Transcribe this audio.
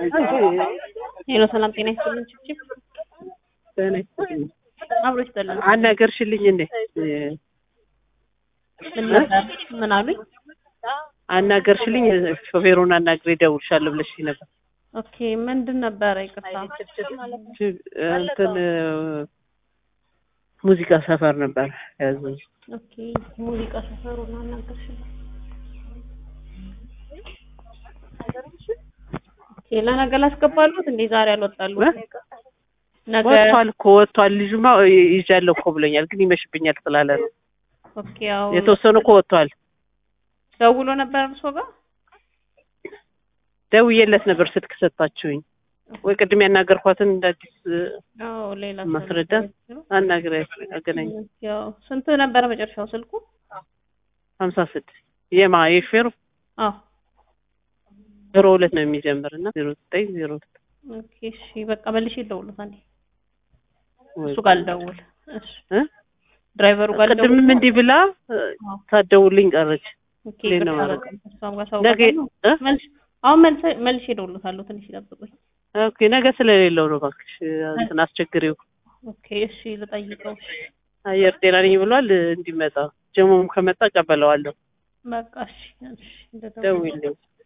ሄሎ ሰላም ጤና ይስጥልን። ችፕችፕ አብሮ ይስጥልን። አናገርሽልኝ እንዴ? ምን ነበር? ምን አሉኝ? አናገርሽልኝ ሾፌሩን አናግሬ እደውልልሻለሁ ብለሽኝ ነበር። ኦኬ ምንድን ነበረ? ይቅርታ እንትን ሙዚቃ ሰፈር ነበር ያዘዝ ኦኬ ሙዚቃ ሰፈሩን አናገርሽልኝ። ኦኬ ለነገ ላስገባሉት እንዴ? ዛሬ አልወጣሉት? ነገ ወጥቷል እኮ ወጥቷል። ልጁማ ይዣለሁ እኮ ብሎኛል፣ ግን ይመሽብኛል ስላለ ነው። ኦኬ ያው የተወሰኑ እኮ ወጥቷል። ደውሎ ነበር እርሶ ጋር? ደውዬለት ነበር ስልክ ሰጣችሁኝ ወይ ቅድም ያናገርኳትን እንደ አዲስ አዎ ሌላ ማስረዳ አናግሬ አገናኝ ያው ስንት ነበረ መጨረሻው ስልኩ? ሀምሳ ስድስት የማ የሹፌሩ አዎ ዜሮ ሁለት ነው የሚጀምር እና ዜሮ ዘጠኝ ዜሮ ሁለት ኦኬ እሺ በቃ መልሼ ልደውልለት አንዴ እሱ ጋር ልደውል እሺ እ ድራይቨሩ ጋር ልደውል ቅድምም እንዲህ ብላ ሳትደውልኝ ቀረች። ኦኬ እንዴት ነው ይቅርታ ማለት? በቃ እሷም ጋር ሰው ነገ እ? መልሽ አሁን መልሰ መልሼ እደውልለታለሁ ትንሽ ይጠብቁኝ ኦኬ ነገ ስለሌለው ነው እባክሽ እንትን አስቸግሪው። ኦኬ እሺ ልጠይቀው እሺ አየር ጤና ነኝ ብሏል እንዲመጣ ጀሞም ከመጣ እቀበለዋለሁ። በቃ እሺ እሺ እንደደወለ ደውይልኝ።